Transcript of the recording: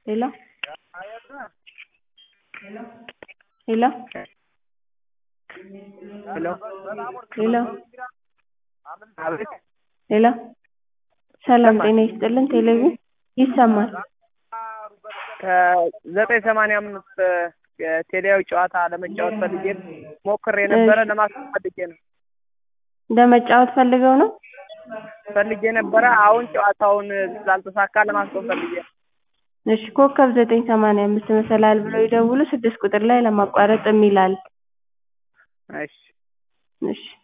ሄሎ ሄሎ ሄሎ ሄሎ አቤት ሄሎ ሰላም ጤና ይስጥልን ቴሌቪዥን ይሰማል ከዘጠኝ ሰማንያ አምስት ቴሌያዊ ጨዋታ ለመጫወት ፈልጌ ሞክሬ ነበረ ለማስቆም ፈልጌ ነው ለመጫወት ፈልገው ነው ፈልጌ ነበረ አሁን ጨዋታውን ስላልተሳካ ለማስቆም ፈልጌ ነው እሺ ኮከብ ዘጠኝ ሰማንያ አምስት መሰላል ብለው ይደውሉ ስድስት ቁጥር ላይ ለማቋረጥ የሚል አለ እሺ እሺ